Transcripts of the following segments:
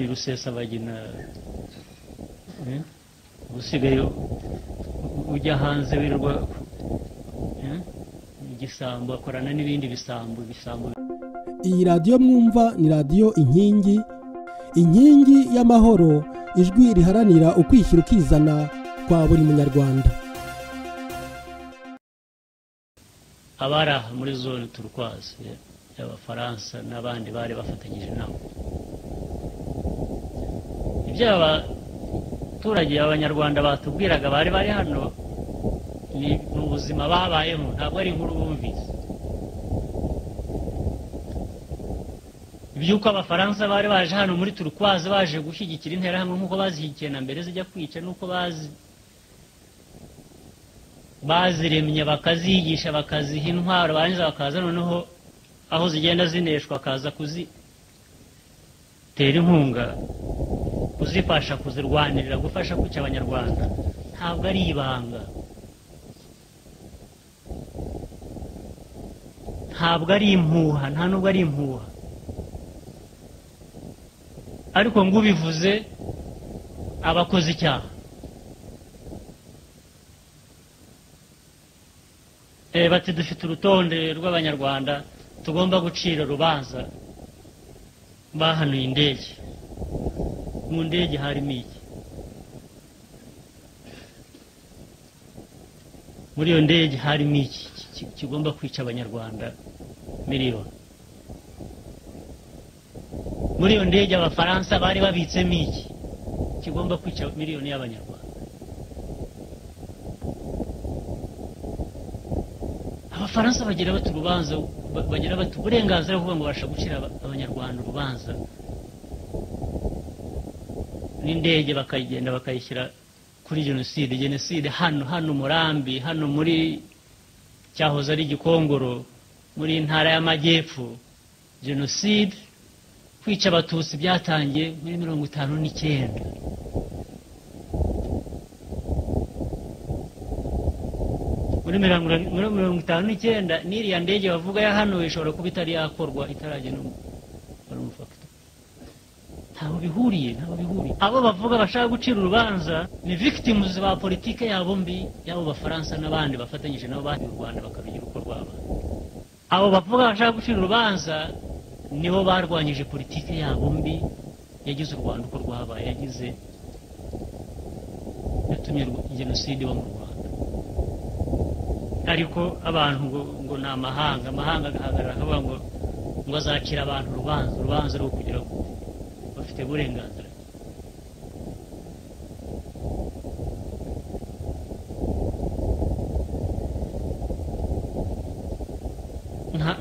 rusesabagina usigaye ujya hanze wirirwa igisambo akorana n'ibindi bisambo bisambo iyi radiyo mwumva ni radiyo inkingi inkingi y'amahoro ijwi riharanira ukwishyira ukizana kwa buri munyarwanda abari aha muri zone turukwazi y'abafaransa n'abandi bari bafatanyije nabo ibyo abaturage abanyarwanda batubwiraga bari bari hano ni ubuzima babayemo ntabwo ari inkuru bumvise iby'uko abafaransa bari baje hano muri turukwazi baje gushyigikira interahamwe nk'uko bazihikiye na mbere zijya kwica n'uko bazi baziremye bakaziyigisha bakaziha intwaro barangiza bakaza noneho aho zigenda zineshwa bakaza kuzitera inkunga kuzifasha kuzirwanirira gufasha kwica abanyarwanda ntabwo ari ibanga ntabwo ari impuha nta nubwo ari impuha ariko ngo ubivuze abakoze icyaha bati dufite urutonde rw'abanyarwanda tugomba gucira urubanza bahanuye indege mu ndege harimo iki muri iyo ndege harimo iki kigomba kwica abanyarwanda miliyoni muri iyo ndege abafaransa bari babitsemo iki kigomba kwica miliyoni y'abanyarwanda abafaransa bagira bati urubanza bagira bati uburenganzira bwo ngo babasha gucira abanyarwanda urubanza n'indege bakayigenda bakayishyira kuri jenoside jenoside hano hano umurambi hano muri cyahoze ari gikongoro muri intara y'amajyepfo jenoside kwica abatutsi byatangiye muri mirongo itanu n'icyenda muri mirongo itanu n'icyenda n'iriya ndege bavuga ya hano ishobora kuba itari yakorwa itaragena umufakita ntabwo bihuriye ntabwo bihuriye abo bavuga bashaka gucira urubanza ni victims ba politike yabo mbi yabo bafaransa n'abandi bafatanyije nabo bandi mu rwanda bakabigira uko rwaba abo bavuga bashaka gucira urubanza nibo barwanyije politike yabo mbi yagize u rwanda uko rwabaye yagize yatumye jenoside iba mu rwanda ariko abantu ngo ni amahanga amahanga agahagarara akavuga ngo ngo azacira abantu urubanza urubanza rwo kugira ngo bafite uburenganzira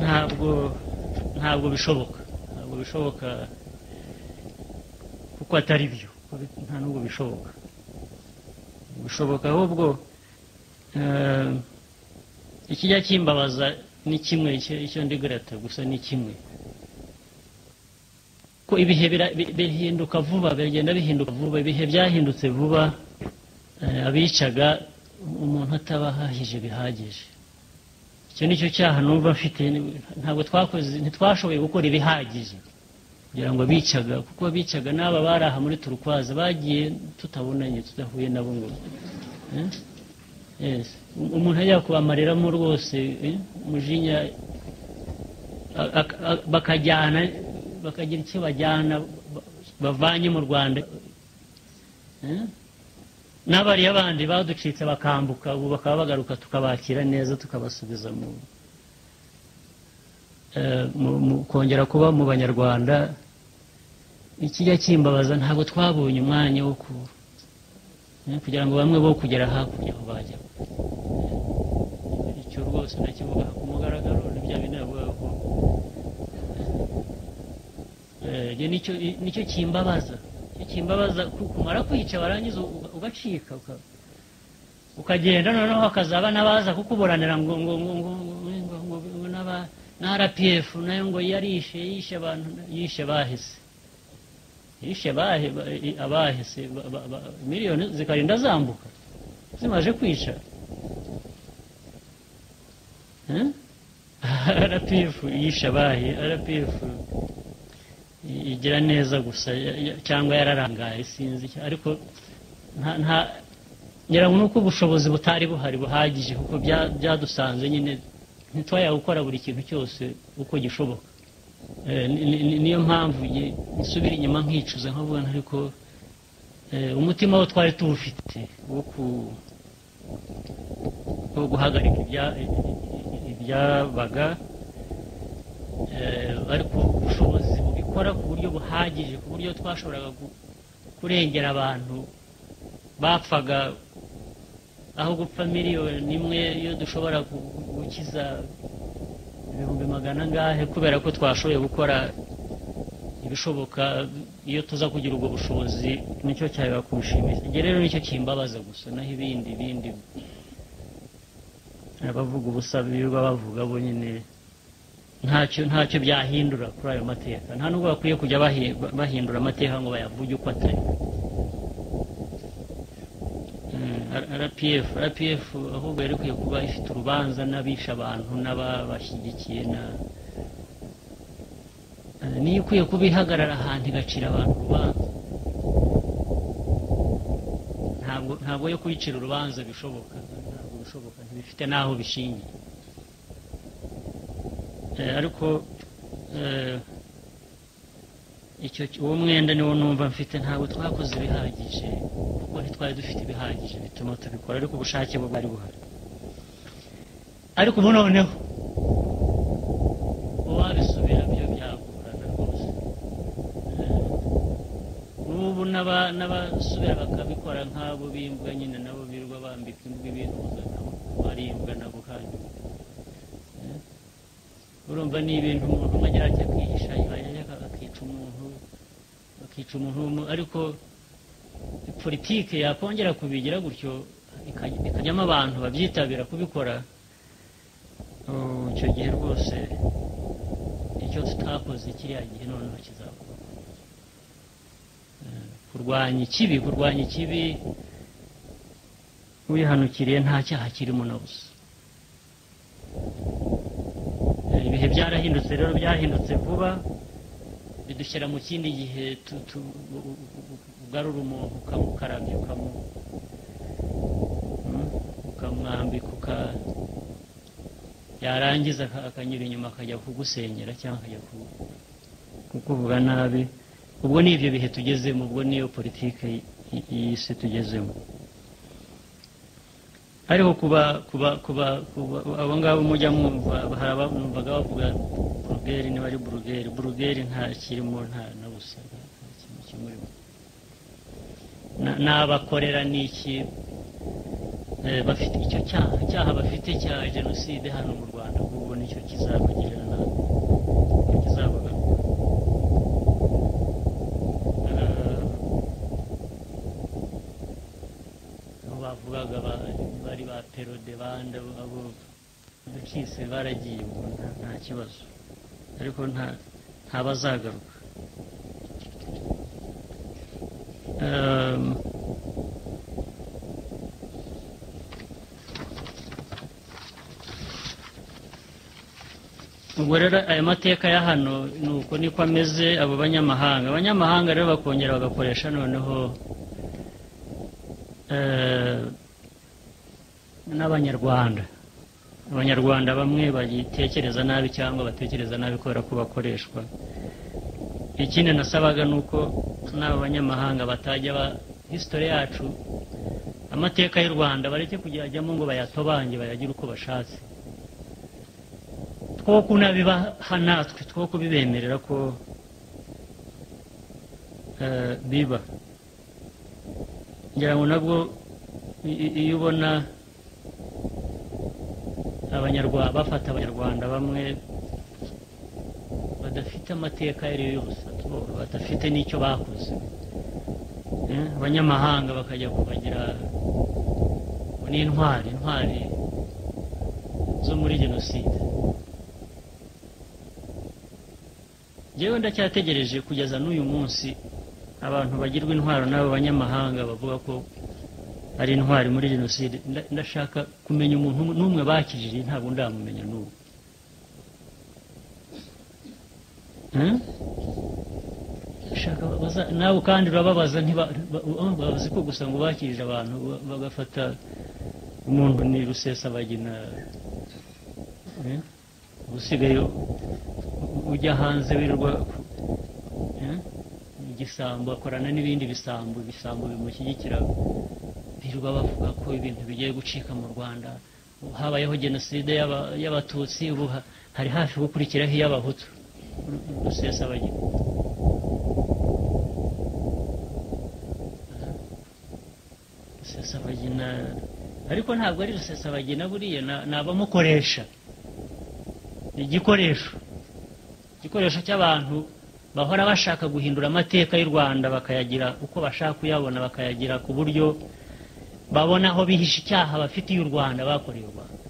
ntabwo ntabwo bishoboka ntabwo bishoboka kuko atari byo nta nubwo bishoboka bishoboka ahubwo ikijya kimbabaza ni kimwe icyo ndi grata gusa ni kimwe ko ibihe bihinduka vuba bigenda bihinduka vuba ibihe byahindutse vuba abicaga umuntu ataba ahahije bihagije icyo ni cyo cyaha numva mfite ntabwo twakoze ntitwashoboye gukora ibihagije kugira ngo abicaga kuko abicaga n'aba bari aha muri turukwaza bagiye tutabonanye tudahuye nabo ngo umuntu ajya kubamareramo rwose umujinya bakajyana bakagira icyo bajyana bavanye mu rwanda n'abariya bandi baducitse bakambuka ubu bakaba bagaruka tukabakira neza tukabasubiza mu kongera kuba mu banyarwanda ikijya kimbabaza ntabwo twabonye umwanya wo kugira ngo bamwe bo kugera hakurya aho bajya icyo rwose ndakivuga ku mugaragaro n'ibya bindi navuga ko nicyo kimbabaza kimbabaza kumara kwica warangiza ugacika ukagenda noneho hakazaba n'abaza kukuburanira ngo ngo ngo ngo ngo ngo ngo na rpf nayo ngo yarishe yishe abantu yishe bahise yishe abahise miliyoni zikarinda zambuka zimaje kwica rpf yishe abahe rpf igira neza gusa ya- ya- cyangwa yararangaye sinzi icyo- ariko nta nta ngira ngo ni uko ubushobozi butari buhari buhagije kuko bya- byadusanze nyine ntitwajya gukora buri kintu cyose uko gishoboka Eh, ni- ni- ni- niyo mpamvu nge- nsubira inyuma nkicuza nkavuga nti ariko eh, umutima wo twari tuwufite wo ku- wo guhagarika ibya- ibyabaga eh, ariko ubushobozi bubikora ku buryo buhagije ku buryo twashoboraga gu- kurengera abantu bapfaga aho gupfa miliyoni imwe iyo dushobora gu- gu- gukiza ibihumbi magana angahe kubera ko twashoboye gukora ibishoboka iyo tuza kugira ubwo bushobozi nicyo cyaba kurushimisha ibyo rero nicyo kimbabaza gusa naho ibindi bindi abavuga ubusa birirwa bavuga bo nyine ntacyo ntacyo byahindura kuri ayo mateka nta nubwo bakwiye kujya bahi- bahindura amateka ngo bayavuge uko atari Mm, R- rpf rpf ahubwo yari ikwiye kuba ifite urubanza n'abisha abantu n'ababashyigikiye na Eh, niyo ikwiye kuba ihagarara ahantu igacira abantu urubanza ntabwo ntabwo yo kuyicira urubanza bishoboka ntabwo bishoboka ntibifite n'aho bishingiye Eh, ariko eh, icyo uwo mwenda niwo numva mfite ntabwo twakoze ibihagije kuko ntitwari dufite ibihagije bituma tubikora ariko ubushake bwo bwari buhari ariko ubu noneho uwabisubira byo byagorana rwose Eh, n'ubu n'aba- n'abasubira bakabikora nk'abo b'imbwa nyine nabo birirwa bambika imbwa ibihuza nabo barimbwa nabo hanyuma urumva ni ibintu umuntu umwe agira ati akihisha yajya akica umuntu akica umuntu w'umu- ariko politike yakongera kubigira gutyo ikaj- ikajyamo abantu babyitabira kubikora oh, icyo gihe rwose icyo tutakoze kiriya gihe noneho kizakorwa Eh, kurwanya ikibi kurwanya ikibi wihanukiriye nta cyaha kirimo na busa Eh, ibihe byarahindutse rero byahindutse vuba bidushyira mu kindi gihe tu- tu- u- u- u- ugarura umuntu ukamukarabya ukamu- mm, ukamwambika uka- yarangiza aka- akanyura inyuma akajya kugusenyera cyangwa akajya ku- kukuvuga nabi ubwo ni ibyo bihe tugezemo ubwo niyo politike y- y- y'isi tugezemo ariko kuba kuba kuba kuba- abo ngabo mujya mwumva hari abamwumvaga bavuga burugeri niba ari burugeri burugeri nta kirimo nta na busa nta nta kintu kimurimo Na- n'abakorera ni iki Eh, bafite icyo cyaha icyaha bafite cya jenoside hano mu rwanda ahubwo nicyo kizabagirira nabi kizabagaruka aho bavugaga ba- bari ba perode bande abo bakise baragiye ubu nta- nta kibazo ariko nta ntabazagaruka um, ubwo rero aya mateka ya hano ni uko niko ameze abo banyamahanga abanyamahanga rero bakongera bagakoresha noneho eh, n'abanyarwanda abanyarwanda bamwe bagitekereza nabi cyangwa batekereza nabi kubera ko bakoreshwa ikindi nasabaga ni uko n'aba banyamahanga batajya ba hisitori yacu amateka y'u rwanda bareke kujyajyamo ngo bayatobange bayagire uko bashatse two kunabibaha natwe two kubibemerera ko eh, biba ngira ngo nabwo i- i- iyo ubona abanyarwanda bafata abanyarwanda bamwe badafite amateka ayo ariyo yose batu- badafite n'icyo bakoze Eh, abanyamahanga bakajya kubagira ngo ni intwari intwari zo muri jenoside njyewe ndacyategereje kugeza n'uyu munsi abantu bagirwa intwaro n'abo banyamahanga bavuga ko ari intwari muri jenoside Nda- ndashaka kumenya umuntu n'umwe bakijije ntabwo ndamumenya n'ubu Hmm? bashaka baza- nawe kandi urababaza ntiba- ba- ba- bazi ko gusa ngo bakirije abantu ba- bagafata umuntu ni rusesabagina eh? usigaye u- ujya hanze wirirwa eh? igisambo akorana n'ibindi bisambo ibisambo bimushyigikira birirwa bavuga ko ibintu bigiye gucika mu rwanda habayeho jenoside y'aba- y'abatutsi ubu ha- hari hafi gukurikiraho iy'abahutu Ru- rusesabagina rusesabagina ariko ntabwo ari rusesabagina buriya na- ni abamukoresha ni igikoresho igikoresho cy'abantu bahora bashaka guhindura amateka y'u rwanda bakayagira uko bashaka kuyabona bakayagira ku buryo babona aho bihisha icyaha bafitiye u rwanda bakoreye u rwanda